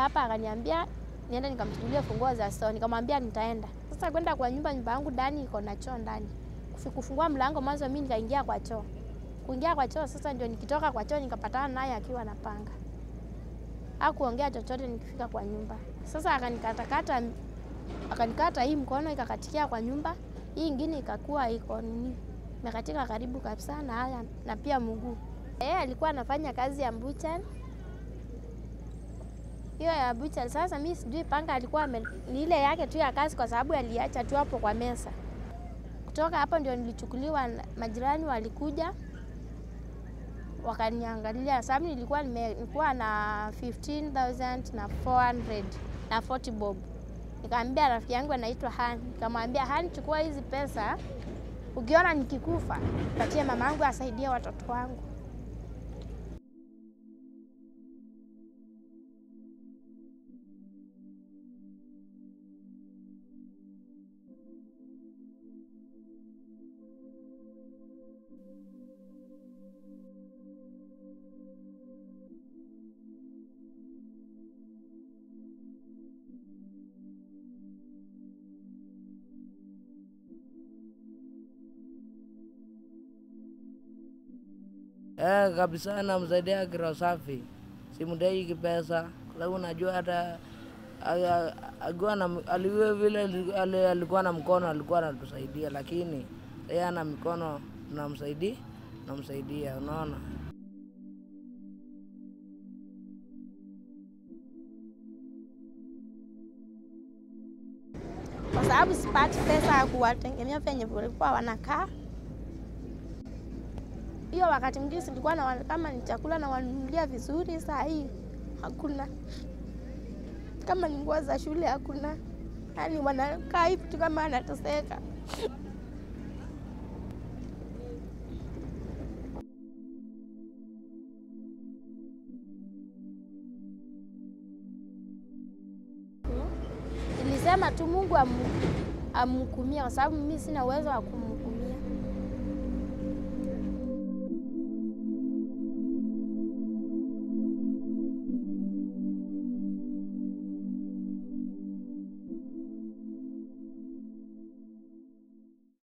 hapa, akaniambia niende nikamchukulia funguo za store. Nikamwambia nitaenda. Sasa kwenda kwa nyumba, nyumba yangu ndani iko na choo ndani. Kufi- Kufungua mlango mwanzo, mimi nikaingia kwa choo. Kuingia kwa choo sasa, ndio nikitoka kwa choo nikapatana naye akiwa na panga. Hakuongea chochote nikifika kwa nyumba. Sasa akanikatakata akanikata hii mkono ikakatikia kwa nyumba, hii ingine ikakuwa iko nini imekatika karibu kabisa na haya na pia mguu. Yeye alikuwa anafanya kazi ya bucha hiyo ya bucha. Sasa mi sijui panga alikuwa ame, ni ile yake tu ya kazi, kwa sababu aliacha tu hapo kwa meza. Kutoka hapo ndio nilichukuliwa, na- majirani walikuja wakaniangalia, sababu nilikuwa nime- nilikuwa na 15000 na 400 na 40 bob. Nikamwambia rafiki yangu anaitwa Han, nikamwambia Han, chukua hizi pesa, ukiona nikikufa patie mama yangu asaidie watoto wangu. Eh, kabisa namsaidia kiro safi, simdai kipesa, kwa sababu najua hata a- a- akiwa na aliwe vile ali- alikuwa na mkono alikuwa anatusaidia, lakini yeye ana mikono tunamsaidia, tunamsaidia, unaona. kwa sababu sipati pesa ya kuwategemea venye walikuwa wanakaa. Hiyo wakati mwingine silikuwa na kama ni chakula na wanunulia vizuri, saa hii hakuna. Kama ni nguo za shule hakuna, yaani wanakaa hivi tu kama anateseka. Nilisema tu Mungu amu- amhukumie, kwa sababu mimi sina uwezo wa kumhukumu.